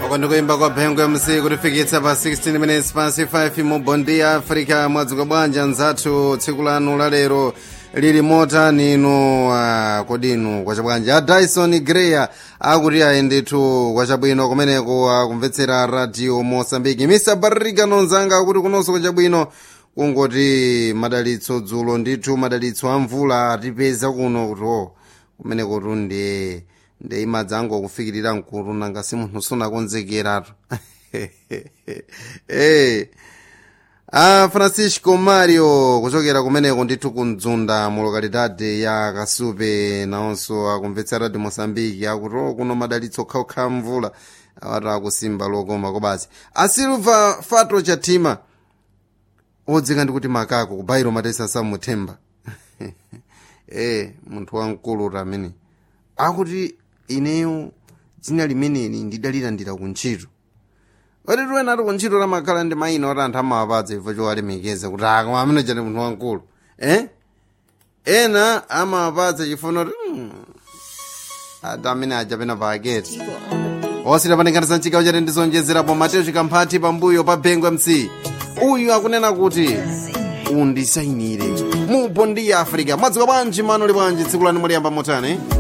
uko ndikuimba kwa bhengo mc kutifikitsa pa 16 minutes pasi 5 mu bondi ya africa mwadzuka bwanja nzathu tsiku lanu lalero lili motani inu uh, kodinu kwachabwanja a dyson greya akuti ayendethu kwachabwino kumeneko akumvetsera radio mosambiki mr barriga nonzanga akuti kunonso kwachabwino kungoti madalitso dzulo ndithu madalitso a mvula atipeza kuno kuti o kumeneko tundiye ndi imadzi angokufikirira mkulu nanga si munthu sunakonzekeratu hey. a francisco mario kuchokera kumeneko ndithu kumdzunda mu lokalidade ya kasupe nawonso akumvetsa radio mosambiki akuti o kuno madalitso okhaokha mvula awati akusimba lokoma kobasi a silva fato chatima odzika ndikuti makako kubairo matesa samuthemba eh munthu wamkulu tamene akuti ineyo dzina limeneli ndidalilandira kuntchito oti tiwena ati kuntchito lamakhala ndi mayina oti anthu amawapatsa ifo chowalemekeza kuti aka amene chati munthu wamkulu eh ena amawapatsa chifuna kuti mm, ati amene aja pena pa aketi osita panikhanisa mchigawo chati ndizonjezerapo mateo chikamphati pambuyo pa bhengo mc uyu akunena kuti undisayinire mu bondi ya africa mwadzuka bwanji mano li bwanji tsiku lanu muliyamba motani